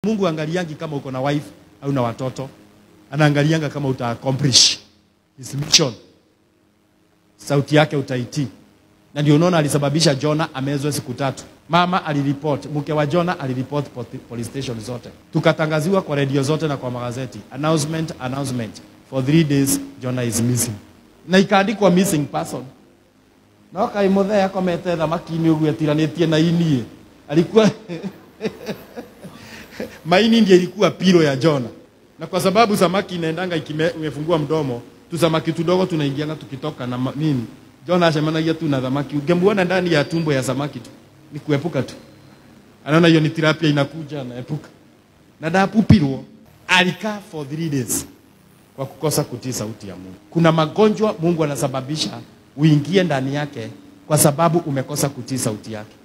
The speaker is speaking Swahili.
Mungu angaliangi kama uko na wife au na watoto, anaangalianga kama uta accomplish his mission, sauti yake utaitii. Na ndio unaona alisababisha Jona amezwe siku tatu. Mama aliripoti, mke wa Jona aliripoti poti- police station zote, tukatangaziwa kwa redio zote na kwa magazeti, announcement announcement, for three days Jona is missing, na ikaandikwa missing person no kaĩ mũthee akomete thamaki-inĩ ũguo etiranĩtie na inie alikuwa maini ndiye ilikuwa pilo ya Jona, na kwa sababu samaki inaendanga ikime- imefungua mdomo, tu samaki tudogo tunaingianga tukitoka na ma- nini, Jona ashemanagia tu na samaki, ungemuona ndani ya tumbo ya samaki tu, ni kuepuka tu, anaona hiyo ni tilapia inakuja, anaepuka na ndapupirwo. Alikaa for three days kwa kukosa kutii sauti ya Mungu. Kuna magonjwa Mungu anasababisha uingie ndani yake kwa sababu umekosa kutii sauti yake.